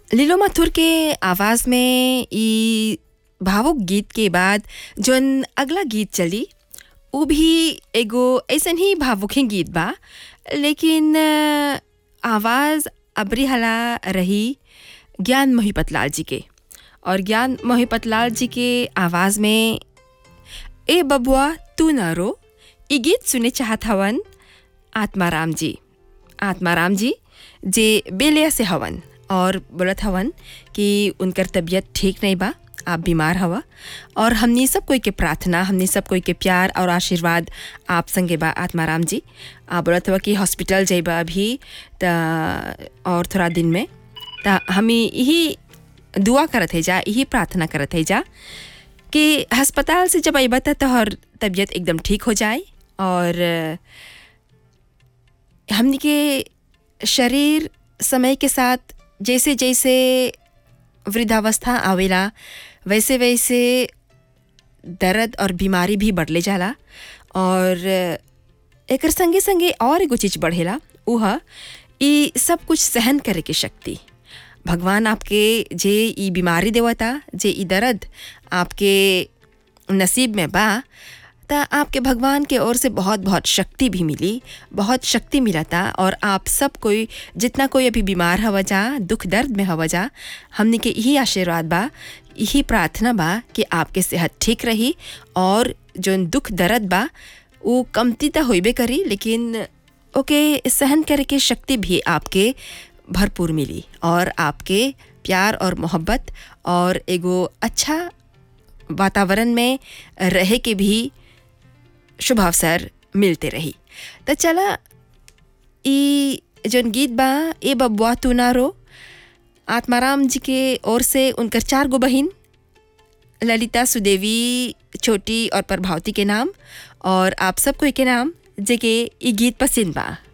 लीलो माथुर के आवाज़ में ई भावुक गीत के बाद जौन अगला गीत चली उ भी एगो अइसन ही भावुक ही गीत बा लेकिन अ, आवाज़ अबरी हला रही ज्ञान मोहिपतलाल जी के और ज्ञान मोहिपतलाल जी के आवाज़ में ए बबुआ तू न रो ई गीत सुने चाहत हवन आत्माराम जी आत्माराम जी जे बेलिया से हवन और बोलत हवन कि उनकर तबीयत ठीक नहीं बा आप बीमार हवा और हमनी सब कोई के प्रार्थना हमनी सब कोई के प्यार और आशीर्वाद आप संगे बा आत्माराम जी आप बोलत हवा कि हॉस्पिटल जइबा अभी त और थोड़ा दिन में त हमी यही दुआ करत है जा यही प्रार्थना करत है जा कि अस्पताल से जब अबा त तोहर तबीयत एकदम ठीक हो जाए और हमनी के शरीर समय के साथ जैसे जैसे वृद्धावस्था आवेला वैसे वैसे दर्द और बीमारी भी बढ़ले जाला और एकर संगे संगे और एगो चीज बढ़ेला उ ह ई सब कुछ सहन करे के शक्ति भगवान आपके जे ई बीमारी देवता जे ई दर्द आपके नसीब में बा त आपके भगवान के ओर से बहुत बहुत शक्ति भी मिली बहुत शक्ति मिला था और आप सब कोई जितना कोई अभी बीमार हवा जा दुख दर्द में हवा जा हमने के यही आशीर्वाद बा यही प्रार्थना बा कि आपके सेहत ठीक रही और जो दुख दर्द बा वो कमती तो होइबे करी लेकिन ओके सहन करे के शक्ति भी आपके भरपूर मिली और आपके प्यार और मोहब्बत और एगो अच्छा वातावरण में रहे के भी शुभ अवसर मिलते रही तो चला ई जौन गीत बा ए बबुआ तू ना रो आत्माराम जी के ओर से उनकर चार गो बहिन ललिता सुदेवी छोटी और प्रभावती के नाम और आप सब कोई के नाम जे के ई गीत पसंद बा